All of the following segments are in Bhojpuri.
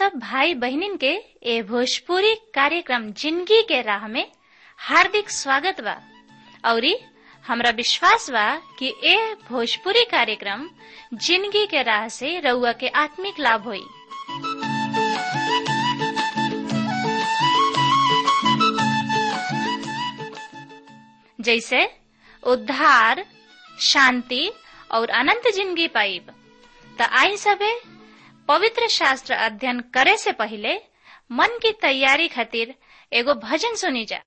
सब भाई बहनिन के ए भोजपुरी कार्यक्रम जिंदगी के राह में हार्दिक स्वागत बा औरी हमरा विश्वास बा कि ए भोजपुरी कार्यक्रम जिंदगी के राह से रउआ के आत्मिक लाभ होई जैसे उद्धार शांति और अनंत जिंदगी पाइब त आई सबे पवित्र शास्त्र अध्ययन करे से पहले मन की तैयारी खातिर एगो भजन सुनी जा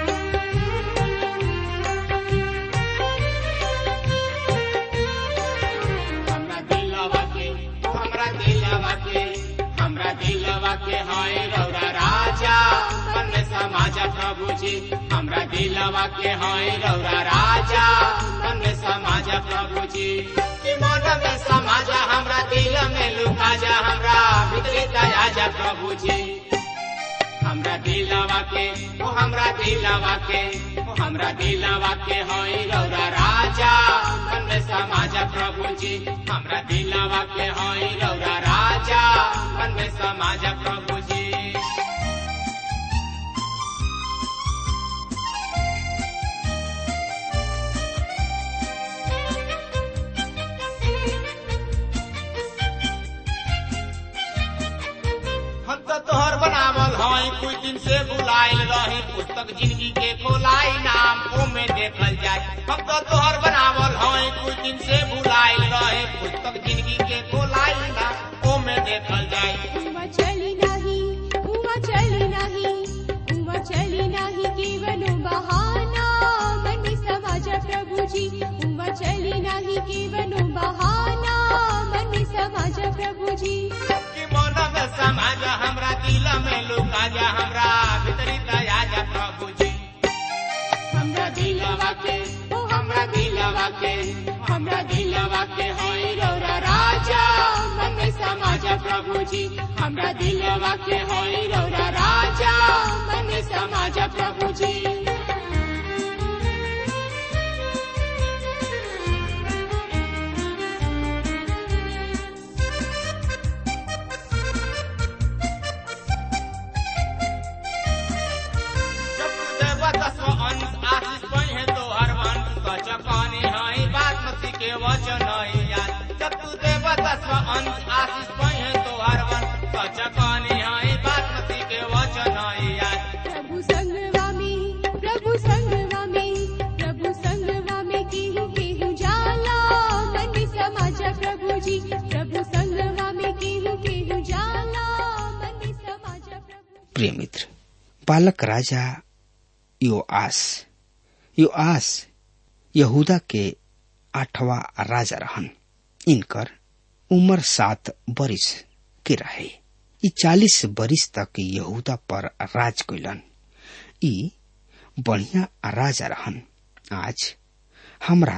हमरा दिलवा के हमरा दिलवा के हमरा दिलवा के हाय रौरा राजा मन में समाजा प्रभु जी हमरा दिलवा के हाय रौरा राजा मन में समाजा प्रभु जी कि मन में समाजा हमरा दिल में लुका जा हमरा भीतरी दया जा प्रभु जी हमरा दिलवा के ओ हमरा दिलवा के ओ हमरा दिलवा के होई रौरा राजा मन में समाजा प्रभु जी हमरा दिलवा के होई रौरा राजा मन में समाजा प्रभु जी हम तो तोहर बनावल हई कुछ दिन से बुलाइल रही पुस्तक जिंदगी के खोलाई नाम ओमे देखल जाए हम तो तोहर बनावल हई कुछ दिन से बुलाइल रही पुस्तक जिंदगी के खोलाई नाम ओमे देखल जाए उमा चली नाही उमा चली नाही उमा चली नाही केवलो बहाना मन समाज प्रभुजी उमा चली नाही केवलो बहाना मन समाज प्रभुजी कि मन में समाज हमरा दिल में लुका जा हमरा भीतरी दया जा प्रभु जी हमरा दिलवा के ओ हमरा दिलवा के हमरा दिलवा के होई रौरा राजा मन में समाज प्रभु जी हमरा दिलवा के होई रौरा राजा मन में समाज प्रभु जी प्रभु संगवा में प्रभु संगवा में प्रभु संगवा में केहू केहू जाला मन समाज प्रभुजी प्रभु संगवा में केहू केहू जाला मन समाज प्रभु प्रिय मित्र बालक राजा योआस योआस यहूदा के आठवा राजा रहन इनकर उम्र सात बरिस के रहे ई चालीस बरिस तक यहूदा पर राज कैलन ई बढ़िया राजा रहन आज हमरा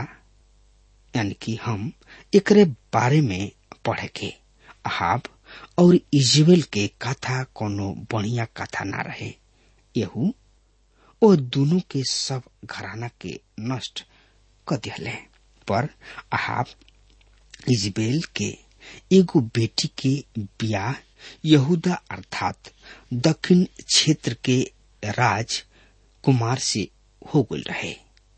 यानी कि हम एकरे बारे में पढ़े के अहाब और इजबेल के कथा कोनो बढ़िया कथा ना रहे यहू ओ दोनों के सब घराना के नष्ट क दिहले पर अहाब इजबेल के एगो बेटी के बियाह यहूदा अर्थात दक्षिण क्षेत्र के राज कुमार से हो गल रहे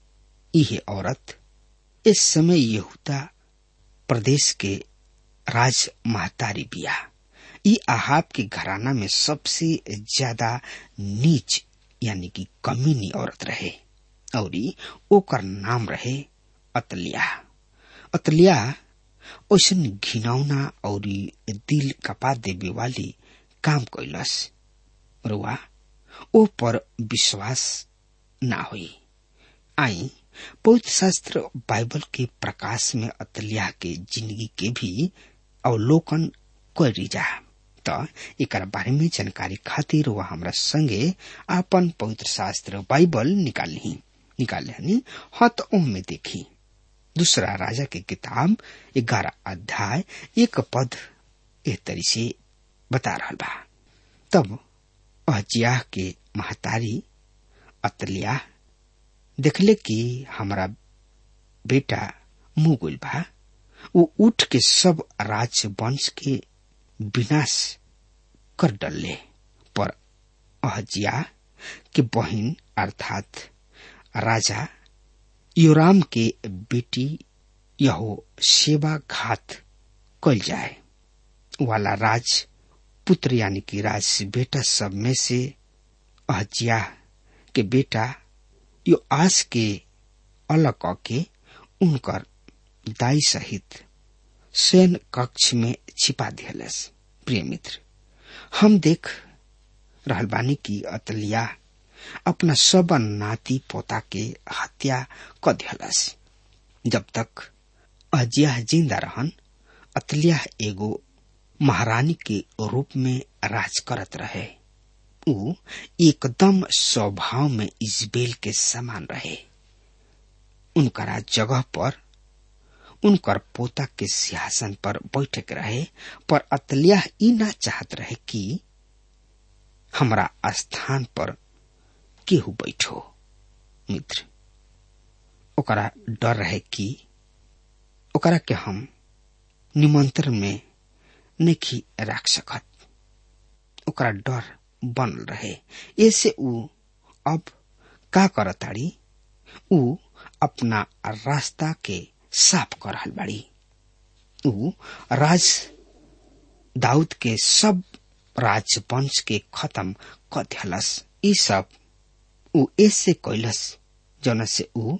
यह औरत इस समय यहूदा प्रदेश के राज महतारी बिया ई आहाब के घराना में सबसे ज्यादा नीच यानी कि कमीनी औरत रहे और ओकर नाम रहे अतलिया अतलिया ओसन घिनौना और दिल कपा देवे वाली काम कैलस रुआ ओ पर विश्वास ना हुई आई पवित्र शास्त्र बाइबल के प्रकाश में अतलिया के जिंदगी के भी अवलोकन करी जा त एक बारे में जानकारी खातिर वह हमरा संगे आपन पवित्र शास्त्र बाइबल निकाली निकाले हनी हत ओम में देखी दूसरा राजा के किताब ग्यारह अध्याय एक पद एह तरी से बता रहा बा तब अहजिया के महतारी अतलिया देखले कि हमारा बेटा मुंह गुल बा वो उठ के सब राज वंश के विनाश कर डले पर अहजिया के बहिन अर्थात राजा योराम के बेटी यहो सेवा घात कल जाए वाला राज पुत्र यानी कि राज बेटा सब में से अहजिया के बेटा यो आस के अलग के उनकर दाई सहित सैन कक्ष में छिपा दिहलस प्रिय मित्र हम देख रहल बानी की अतलिया अपना सब नाती पोता के हत्या क दिहलस जब तक अजिया जिंदा रहन अतलिया एगो महारानी के रूप में राज करत रहे ऊ एकदम स्वभाव में इजबेल के समान रहे उनकरा जगह पर उनकर पोता के सिंहासन पर बैठक रहे पर अतलिया ई ना चाहत रहे कि हमरा स्थान पर केहू बैठो मित्र ओकरा डर रहे कि ओकरा के हम निमंत्रण में नहीं रख सकत ओकरा डर बनल रहे ऐसे ऊ अब का करताड़ी ऊ अपना रास्ता के साफ कर रहल बाड़ी ऊ राज दाऊद के सब राजवंश के खत्म क दिहलस ई सब ऊ ऐसे कैलस जौन से ऊ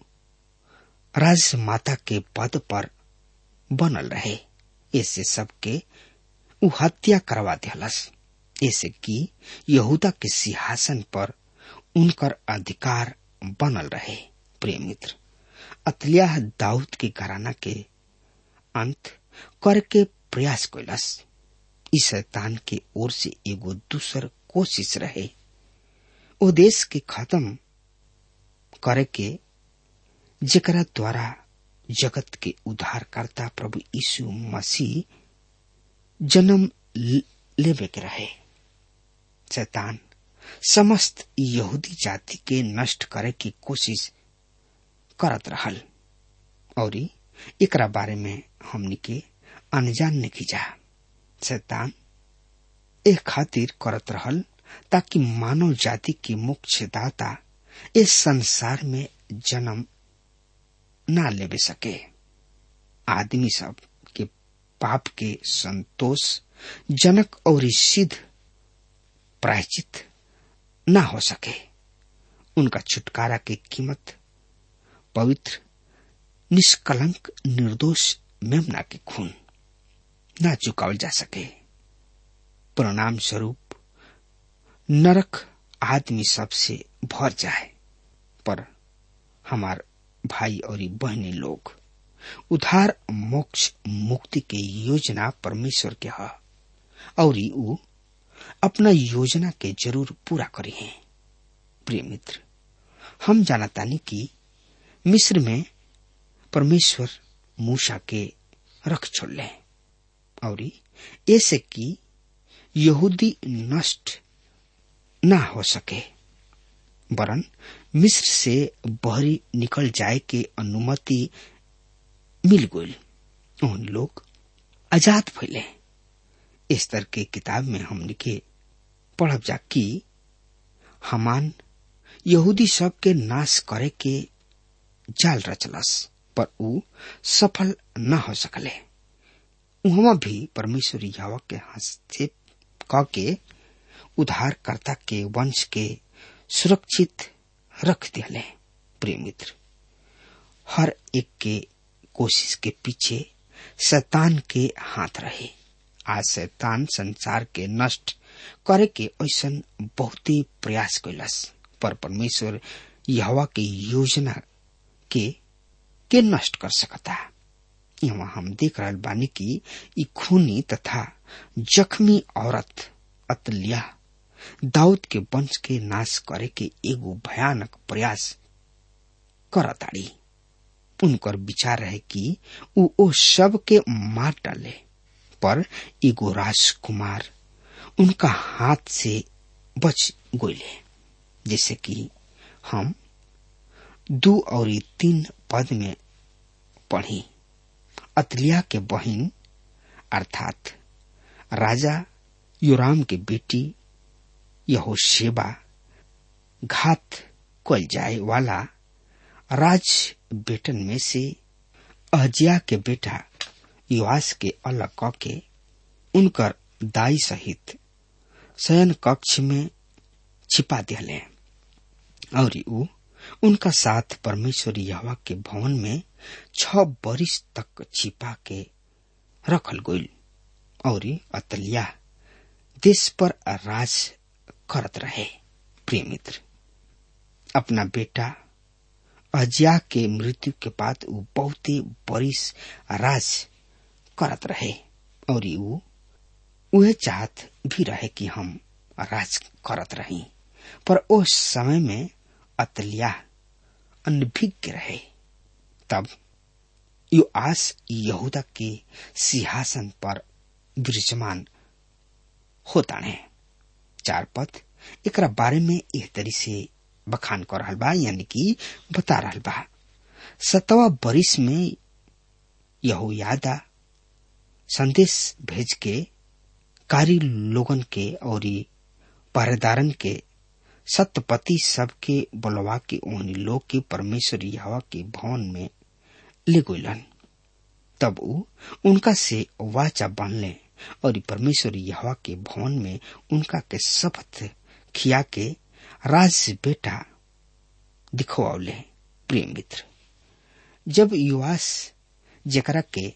राजमाता के पद पर बनल रहे ऐसे सबके ऊ हत्या करवा दिहलस ऐसे कि यहूदा के सिंहासन पर उनकर अधिकार बनल रहे प्रिय मित्र अतलिया दाऊद के घराना के अंत करके प्रयास कैलस ई शैतान के ओर से एगो दूसर कोशिश रहे ओ देश के खत्म करे के जेकरा द्वारा जगत के उद्धारकर्ता प्रभु यीशु मसीह जन्म लेवे के रहे शैतान समस्त यहूदी जाति के नष्ट करे की कोशिश करत रहल और एकरा बारे में हमनी के अनजान नहीं जा शैतान ए खातिर करत रहल ताकि मानव जाति के मुख्य दाता इस संसार में जन्म ना लेवे सके आदमी सब के पाप के संतोष जनक और सिद्ध प्रायचित ना हो सके उनका छुटकारा की कीमत पवित्र निष्कलंक निर्दोष मेमना के खून ना चुकावल जा सके परिणाम स्वरूप नरक आदमी सबसे भर जाए पर हमार भाई और बहनी लोग उधार मोक्ष मुक्ति के योजना परमेश्वर के है और ऊ अपना योजना के जरूर पूरा करी है प्रिय मित्र हम जानतानी कि मिस्र में परमेश्वर मूसा के रख छोड़ले और ऐसे कि यहूदी नष्ट ना हो सके वरन मिस्र से बहरी निकल जाए के अनुमति मिल गई उन लोग आजाद फैले इस तरह के किताब में हम लिखे पढ़ब जा कि हमान यहूदी सब के नाश करे के जाल रचलस पर ऊ सफल न हो सकले उहमा भी परमेश्वर यावा के हस्तक्षेप क के उद्धारकर्ता के वंश के सुरक्षित रख दिले प्रिय मित्र हर एक के कोशिश के पीछे शैतान के हाथ रहे आज शैतान संसार के नष्ट करे के ऐसा बहुत ही प्रयास कैलस पर परमेश्वर यहवा के योजना के के नष्ट कर सकता यहाँ हम देख रहे बानी की ई खूनी तथा जख्मी औरत अतलिया दाऊद के वंश के नाश करे के एगो भयानक प्रयास करताड़ी उनकर विचार है कि उ ओ सब के मार डाले पर एगो राजकुमार उनका हाथ से बच गोले जैसे कि हम दो और तीन पद में पढ़ी अतलिया के बहिन अर्थात राजा योराम के बेटी यहो सेवा घात कल जाए वाला राज बेटन में से अहजिया के बेटा युवास के अलग क के उनकर दाई सहित शयन कक्ष में छिपा दिले और ऊ उनका साथ परमेश्वर यहवा के भवन में छ बरिस तक छिपा के रखल गईल और अतलिया देश पर राज करत रहे प्रिय मित्र अपना बेटा अजिया के मृत्यु के बाद ऊ बहुते बरिस राज करत रहे और ऊ उहे चाहत भी रहे कि हम राज करत रही पर उस समय में अतलिया अनभिज्ञ रहे तब यो आस यहूदा के सिंहासन पर विराजमान होता है चार पद एकरा बारे में एह तरी से बखान कर रहल बा यानी कि बता रहल बा सतवा बरिस में यहोयादा संदेश भेज के कारी लोगन के और पहरेदारन के सत्यपति सबके बोलवा के ओहनी लोग के परमेश्वर यहवा के भवन में ले गईलन तब ऊ उनका से वाचा बांधले और परमेश्वर यहवा के भवन में उनका के शपथ खिया के राज बेटा दिखवावले प्रिय मित्र जब युवास जकरा के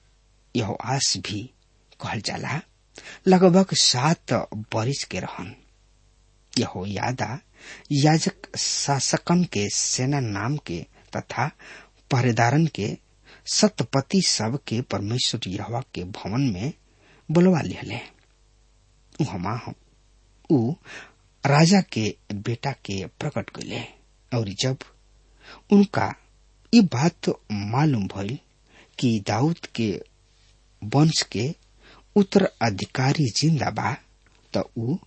यह आस भी कहल जाला लगभग सात बरिस के रहन यहो यादा याजक शासकन के सेना नाम के तथा पहरेदारन के सतपति सब के परमेश्वर यहवा के भवन में बुलवा लिहले उहमा ऊ राजा के बेटा के प्रकट कैले और जब उनका ये बात मालूम भइल कि दाऊद के वंश के उत्तराधिकारी जिंदा बा त ऊ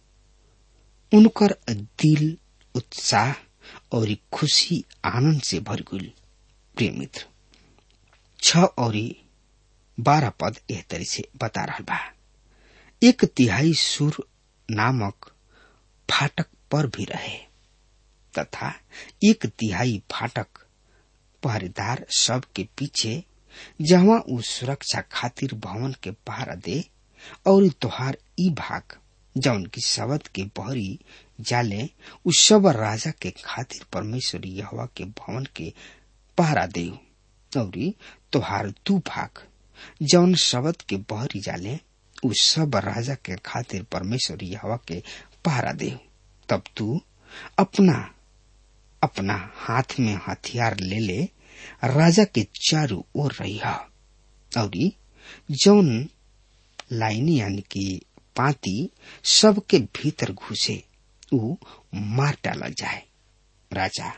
उनकर दिल उत्साह और खुशी आनंद से भर गई प्रिय मित्र छ और बारह पद एह तरी से बता रहा बा एक तिहाई सुर नामक फाटक पर भी रहे तथा एक तिहाई फाटक पहरेदार सब के पीछे जहाँ उ सुरक्षा खातिर भवन के पहरा दे और तोहार ई भाग जौन की शब्द के बहरी जाले उ सब राजा के खातिर परमेश्वर यहवा के भवन के पहरा दे और तोहार दू भाग जौन शब्द के बहरी जाले उ सब राजा के खातिर परमेश्वर यहवा के पहरा दे तब तू अपना अपना हाथ में हथियार ले ले राजा के चारों ओर रही और जौन लाइन यानी कि पाती सबके भीतर घुसे उ मार डाला जाए राजा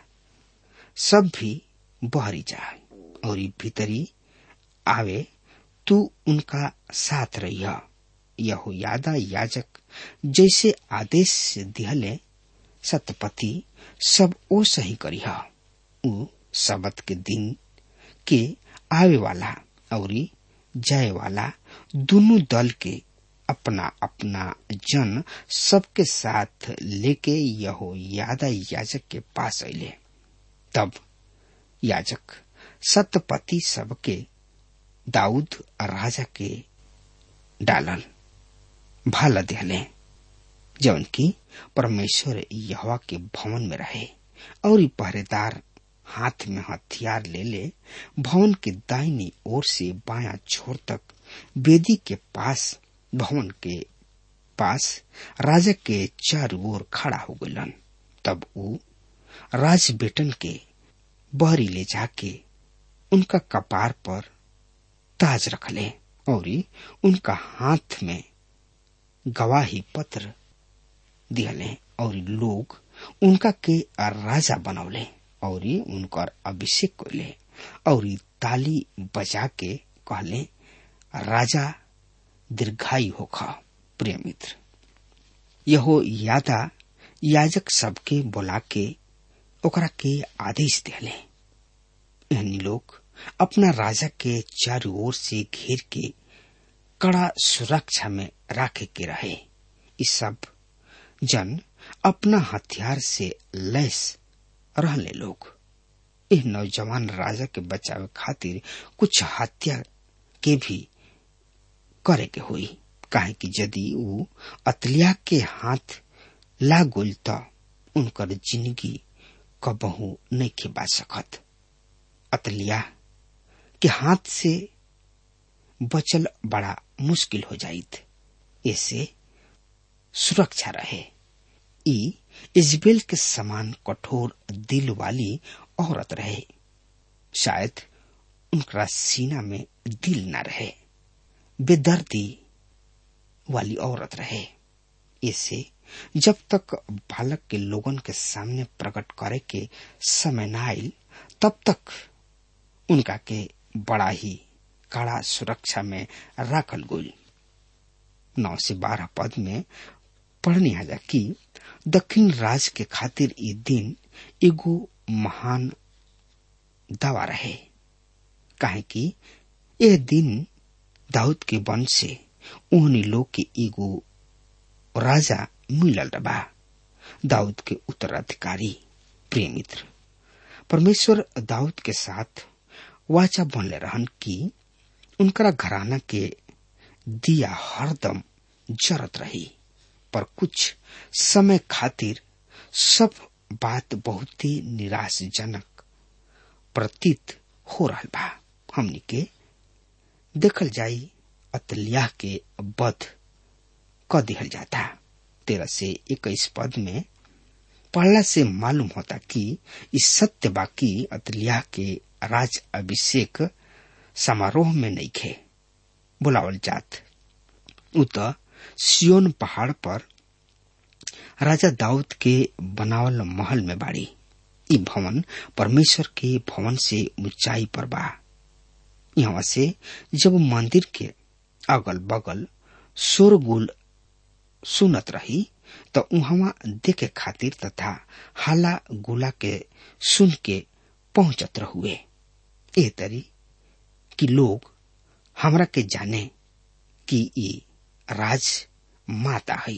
सब भी बहरी जाए और भीतरी आवे तू उनका साथ रही यहो यादा याजक जैसे आदेश दिहले सतपति सब ओ सही करी उ सबत के दिन के आवे वाला और जाए वाला दोनों दल के अपना अपना जन सबके साथ लेके यहो यादा याजक के पास अले तब याजक सतपति सबके दाऊद राजा के डालल भाला दिहले जौन की परमेश्वर यहवा के भवन में रहे और पहरेदार हाथ में हथियार ले ले भवन के दाहिनी ओर से बाया छोर तक वेदी के पास भवन के पास राजा के चारों ओर खड़ा हो गलन तब ऊ राज बेटन के बहरी ले जाके उनका कपार पर ताज रखले और उनका हाथ में गवाही पत्र दिहले और लोग उनका के राजा बनौले और उनकर अभिषेक कैले और ताली बजा के कहले राजा दीर्घायु होख प्रिय मित्र यहो यादा याजक सबके बोला के ओकरा के आदेश दिले एहनी लोग अपना राजा के चारों ओर से घेर के कड़ा सुरक्षा में राखे के रहे इस सब जन अपना हथियार से लैस रहले लोग इस नौजवान राजा के बचावे खातिर कुछ हत्या के भी करे के हुई काहे कि यदि वो अतलिया के हाथ लागुल त उनकर जिंदगी कबहू नहीं खिबा सकत अतलिया के हाथ से बचल बड़ा मुश्किल हो जाइत ऐसे सुरक्षा रहे ई इजबेल के समान कठोर दिल वाली औरत रहे शायद उनका सीना में दिल न रहे बेदर्दी वाली औरत रहे इसे जब तक बालक के लोगन के सामने प्रकट करे के समय न आयल तब तक उनका के बड़ा ही कड़ा सुरक्षा में राखल गई नौ से बारह पद में पढ़नी आजा कि दक्षिण राज के खातिर ये दिन एगो महान दवा रहे काहे कि यह दिन दाऊद के वंश से उन्हीं लोग के एगो राजा मिलल बा दाऊद के उत्तराधिकारी प्रिय मित्र परमेश्वर दाऊद के साथ वाचा बनले रहन कि उनकरा घराना के दिया हरदम जरत रही पर कुछ समय खातिर सब बात बहुत ही निराशजनक प्रतीत हो रहा बा हमनी के देखल जाई अतलिया के बध क दिहल जाता तेरह से इक्कीस पद में पढ़ला से मालूम होता कि इस सत्य बाकी अतलिया के राज अभिषेक समारोह में नहीं खे बुलावल जात उ त सियोन पहाड़ पर राजा दाऊद के बनावल महल में बाड़ी ई भवन परमेश्वर के भवन से ऊंचाई पर बा यहाँ से जब मंदिर के अगल बगल शोरगुल सुनत रही तो उहवा देखे खातिर तथा हाला गुला के सुन के पहुंचत रहुए ए तरी कि लोग हमरा के जाने कि ई राज माता है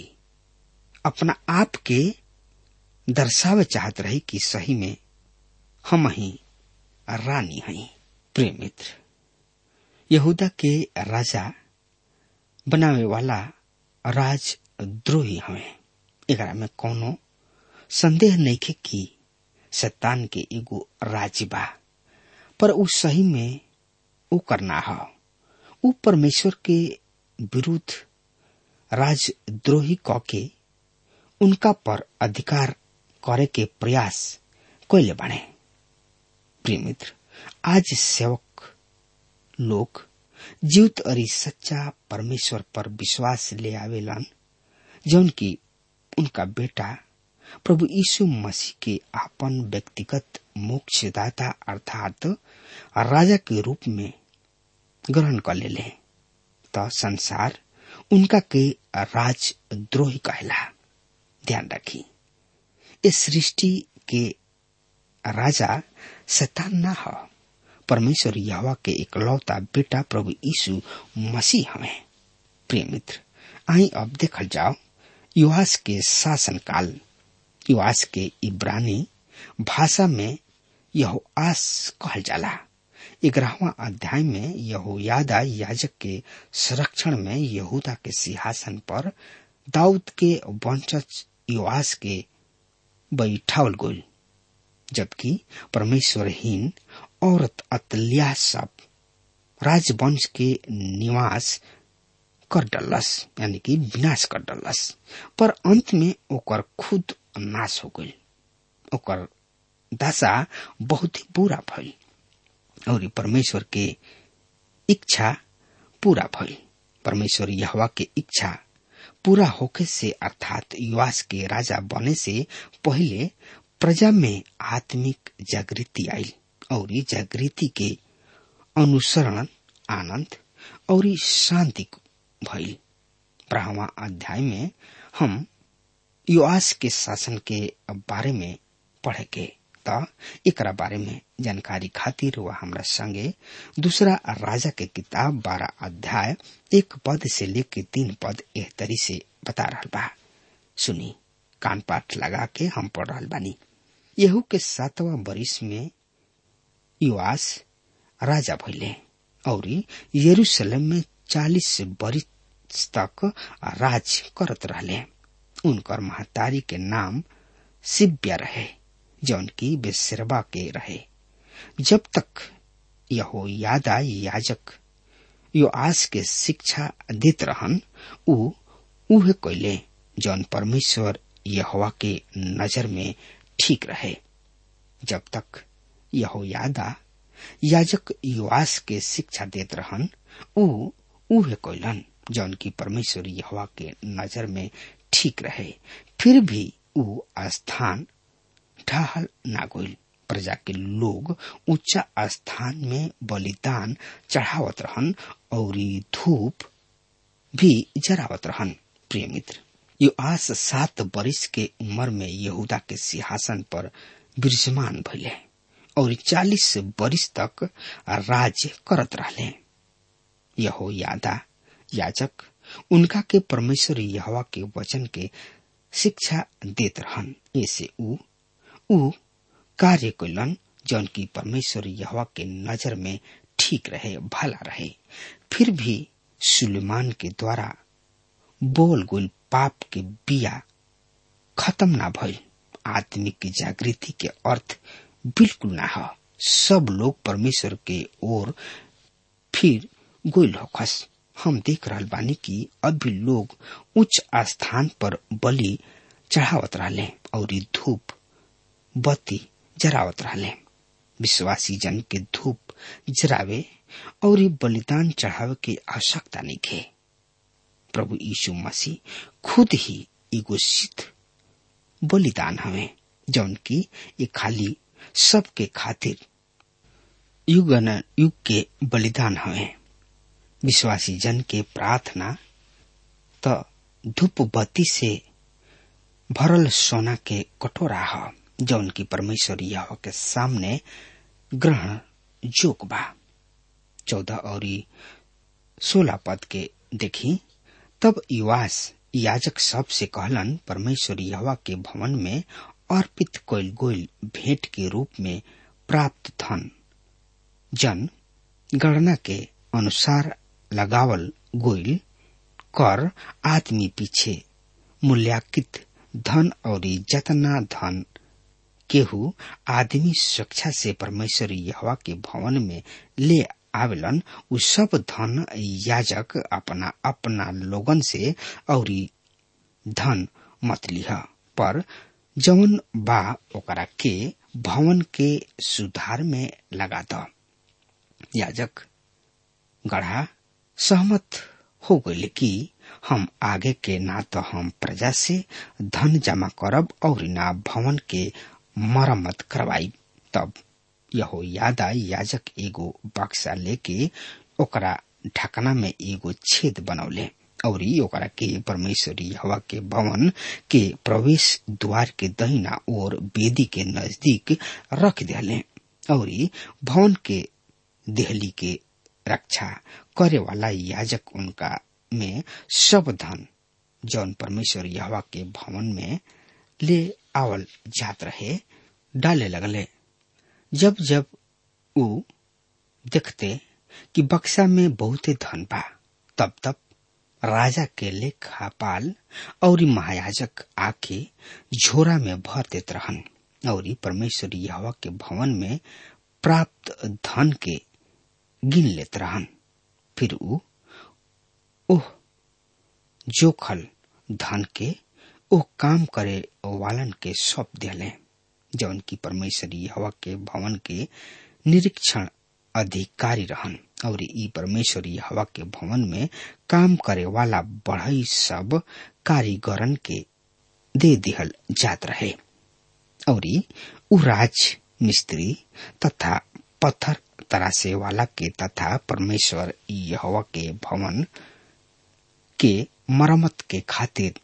अपना आप के दर्शावे चाहत रही कि सही में हम ही रानी हई प्रिय मित्र यहूदा के राजा बनावे वाला राजद्रोही हमें एकरा में कोनो संदेह नहीं खे कि शैतान के एगो राज बा पर उ सही में उ करना है उ परमेश्वर के विरुद्ध राजद्रोही क के उनका पर अधिकार करे के प्रयास कैले बने प्रिय मित्र आज सेवक लोग जीवित और सच्चा परमेश्वर पर विश्वास ले आवेलन जौन की उनका बेटा प्रभु यीशु मसीह के आपन व्यक्तिगत मोक्षदाता अर्थात राजा के रूप में ग्रहण कर ले ले तो संसार उनका के राजद्रोही कहला ध्यान रखी इस सृष्टि के राजा शैतान ना हो परमेश्वर यहवा के इकलौता बेटा प्रभु यीशु मसीह हमें प्रिय मित्र आई अब देखल जाओ युवास के शासन काल युवास के इब्रानी भाषा में यह आस कहल जाला ग्यारहवा अध्याय में यहोयादा याजक के संरक्षण में यहूदा के सिंहासन पर दाऊद के वंशज युवास के बैठावल गोल जबकि परमेश्वरहीन औरत अतल्या सब राजवंश के निवास कर डलस यानी कि विनाश कर डलस पर अंत में ओकर खुद नाश हो गई ओकर दशा बहुत ही बुरा भइल और परमेश्वर के इच्छा पूरा भइल परमेश्वर यहवा के इच्छा पूरा होके से अर्थात युवास के राजा बने से पहले प्रजा में आत्मिक जागृति आई और जागृति के अनुसरण आनंद और शांति भइल बारहवा अध्याय में हम युवास के शासन के बारे में पढ़े के त एकरा बारे में जानकारी खातिर वह हमरा संगे दूसरा राजा के किताब बारह अध्याय एक पद से लेके तीन पद एह तरी से बता रहा बा सुनी कान पाठ लगा के हम पढ़ रहा बानी यहू के सातवा बरिस में युवास राजा भैले और यरूशलेम में चालीस बरिस तक राज करत रहले उनकर महतारी के नाम सिब्या रहे जौन की बेसरबा के रहे जब तक यहो यादा याजक यो आस के शिक्षा देत रहन उ उहे कैले जौन परमेश्वर यहोवा के नजर में ठीक रहे जब तक यहो यादा याजक युवास के शिक्षा देत रहन उ उहे कैलन जौन की परमेश्वर यहोवा के नजर में ठीक रहे फिर भी उ स्थान ढहल ना गइल प्रजा के लोग ऊंचा स्थान में बलिदान चढ़ावत रहन और धूप भी जरावत रहन प्रिय मित्र यो आस सात बरिस के उम्र में यहूदा के सिंहासन पर विराजमान भइले और चालीस बरिस तक राज करत रहले यहो यादा याजक उनका के परमेश्वर यहवा के वचन के शिक्षा देत रहन ऐसे उ उ कार्य कैलन जौन की परमेश्वर यहवा के नजर में ठीक रहे भला रहे फिर भी सुलेमान के द्वारा बोल गुल पाप के बिया खत्म ना भइल आत्मिक जागृति के अर्थ बिल्कुल ना हो सब लोग परमेश्वर के ओर फिर गोल होखस हम देख रहल बानी कि अभी लोग उच्च स्थान पर बलि चढ़ावत रहले और धूप बत्ती जरावत रहले विश्वासी जन के धूप जरावे और बलिदान चढ़ावे के आवश्यकता नहीं खे प्रभु यीशु मसीह खुद ही एगो सिद्ध बलिदान हवे जौन की ये खाली सबके खातिर युग न युग के बलिदान हवे विश्वासी जन के प्रार्थना त धूप बत्ती से भरल सोना के कटोरा ह जौन की परमेश्वर यह के सामने ग्रहण जोग बा चौदह और सोलह पद के देखी तब युवास याजक सब से कहलन परमेश्वर यहवा के भवन में अर्पित कोयल गोयल भेंट के रूप में प्राप्त धन जन गणना के अनुसार लगावल गोयल कर आदमी पीछे मूल्यांकित धन और जतना धन केहू आदमी सुरक्षा से परमेश्वर यहवा के भवन में ले आवेलन उ सब धन याजक अपना अपना लोगन से और धन मत लिह पर जवन बा ओकरा के भवन के सुधार में लगा द याजक गढ़ा सहमत हो गई कि हम आगे के ना तो हम प्रजा से धन जमा करब और ना भवन के मरम्मत करवाई तब यहो यादा याजक एगो बक्सा लेके ओकरा ढकना में एगो छेद बनौले और ओकरा के परमेश्वरी हवा के भवन के प्रवेश द्वार के दहिना और बेदी के नजदीक रख दिले और भवन के देहली के रक्षा करे वाला याजक उनका में सब धन जौन परमेश्वर यहवा के भवन में ले आवल जात रहे डाले लगले जब जब उ देखते कि बक्सा में बहुते धन बा तब तब राजा के लेखापाल और महायाजक आके झोरा में भर देत रहन और परमेश्वर यहवा के भवन में प्राप्त धन के गिन लेत रहन फिर उ ओह जोखल धन के ओ काम करे वालन के सौंप दिले जौन की परमेश्वरी हवा के भवन के निरीक्षण अधिकारी रहन और ई परमेश्वरी हवा के भवन में काम करे वाला बढ़ई सब कारीगरन के दे दिहल जात रहे और उ राज मिस्त्री तथा पत्थर तरासे वाला के तथा परमेश्वर यहवा के भवन के मरम्मत के खातिर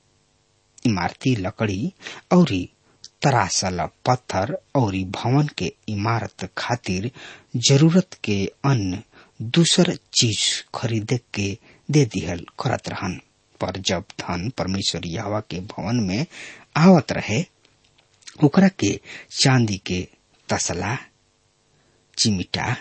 इमारती लकड़ी और तरासल पत्थर और भवन के इमारत खातिर जरूरत के अन्य दूसर चीज खरीदे के दे दिहल करत रहन पर जब धन परमेश्वर यहवा के भवन में आवत रहे ओकरा के चांदी के तसला चिमिटा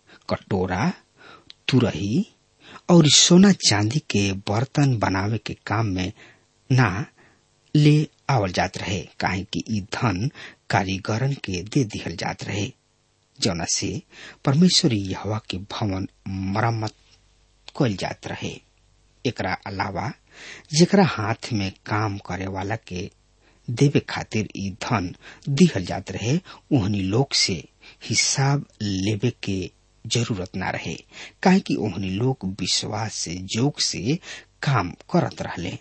कटोरा तुरही और सोना चांदी के बर्तन बनावे के काम में ना ले आवल जात रहे काहे कि ई धन कारीगरन के दे दिहल जात रहे जौना से परमेश्वरी यहवा के भवन मरम्मत कल जात रहे एकरा अलावा जेकरा हाथ में काम करे वाला के देवे खातिर ई धन दिहल जात रहे ओहनी लोग से हिसाब लेवे के जरूरत ना रहे काहे कि ओहनी लोग विश्वास से जोग से काम करत रहले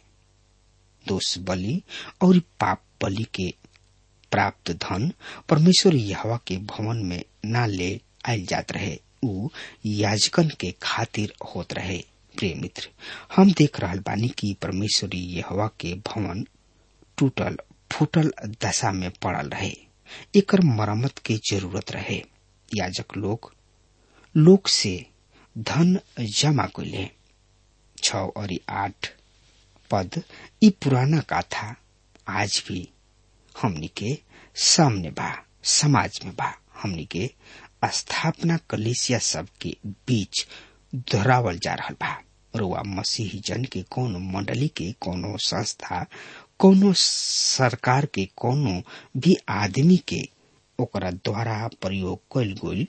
दोष बलि और पाप बलि के प्राप्त धन परमेश्वर यहवा के भवन में ना ले आयल जात रहे उ याजकन के खातिर होत रहे प्रिय मित्र हम देख रहल बानी कि परमेश्वरी यहवा के भवन टूटल फूटल दशा में पड़ल रहे एकर मरम्मत के जरूरत रहे याजक लोग लोग से धन जमा कैले छ और आठ पद ई पुराना गाथा आज भी हमनी के सामने बा समाज में बा हमनी के स्थापना कलेसिया सब के बीच दोहरावल जा रहा बा रुआ मसीही जन के कोनो मंडली के कोनो संस्था कोनो सरकार के कोनो भी आदमी के ओकरा द्वारा प्रयोग कल गई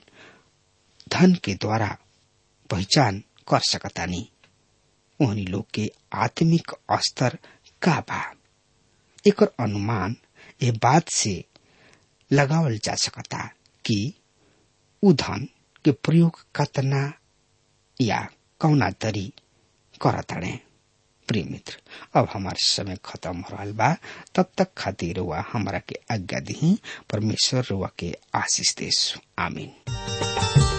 धन के द्वारा पहचान कर सकतानी ओहनी लोग के आत्मिक स्तर का बा एकर अनुमान ए बात से लगावल जा सकता कि उ धन के प्रयोग कतना या कौना तरी करताड़े प्रिय मित्र अब हमार समय खत्म हो रहा बा तब तक खातिर रुआ हमारा के आज्ञा दी परमेश्वर रुआ के आशीष देश आमीन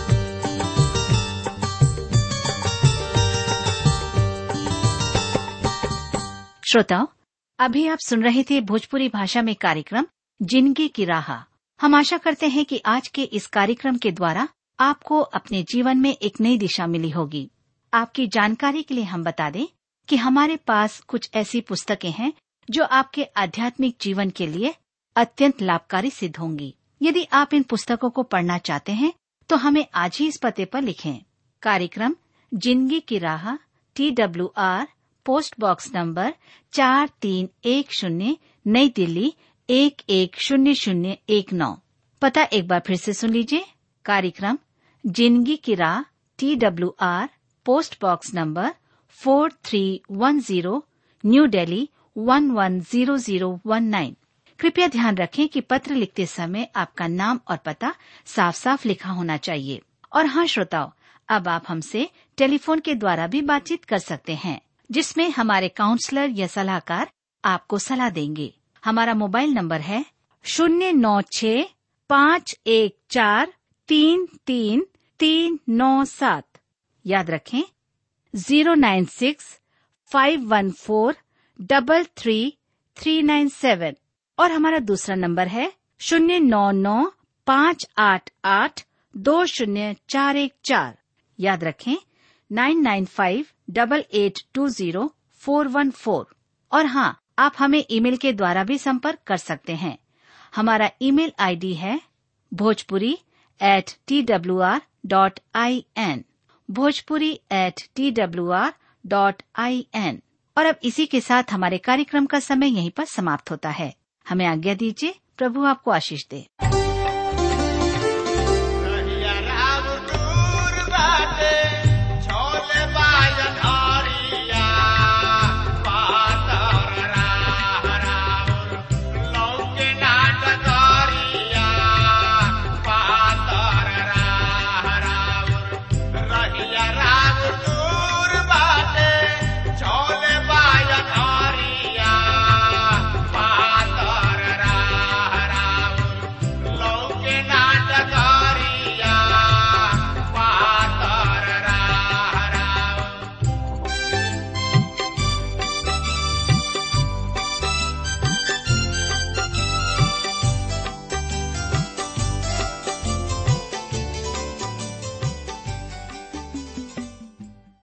श्रोताओं अभी आप सुन रहे थे भोजपुरी भाषा में कार्यक्रम जिंदगी की राह हम आशा करते हैं कि आज के इस कार्यक्रम के द्वारा आपको अपने जीवन में एक नई दिशा मिली होगी आपकी जानकारी के लिए हम बता दें कि हमारे पास कुछ ऐसी पुस्तकें हैं जो आपके आध्यात्मिक जीवन के लिए अत्यंत लाभकारी सिद्ध होंगी यदि आप इन पुस्तकों को पढ़ना चाहते हैं तो हमें आज ही इस पते पर लिखें कार्यक्रम जिंदगी की राह T W R post box number चार तीन एक शून्य नई दिल्ली एक एक शून्य शून्य एक नौ पता एक बार फिर से सुन लीजिए कार्यक्रम जिंदगी की राह T W R post box number four three one zero new Delhi one one zero zero one nine कृपया ध्यान रखें कि पत्र लिखते समय आपका नाम और पता साफ साफ लिखा होना चाहिए और हाँ श्रोताओं अब आप हमसे टेलीफोन के द्वारा भी बातचीत कर सकते हैं जिसमें हमारे काउंसलर या सलाहकार आपको सलाह देंगे हमारा मोबाइल नंबर है शून्य नौ छ पाँच एक चार तीन तीन तीन नौ सात याद रखें zero nine six five one four double three three nine seven और हमारा दूसरा नंबर है शून्य नौ नौ पाँच आठ आठ दो शून्य चार एक चार याद रखें nine nine five double eight two zero four one four और हाँ आप हमें ईमेल के द्वारा भी संपर्क कर सकते हैं हमारा ईमेल आईडी है Bhojpuri at T W R dot I N Bhojpuri at T W R dot I N और अब इसी के साथ हमारे कार्यक्रम का समय यहीं पर समाप्त होता है हमें आज्ञा दीजिए प्रभु आपको आशीष दे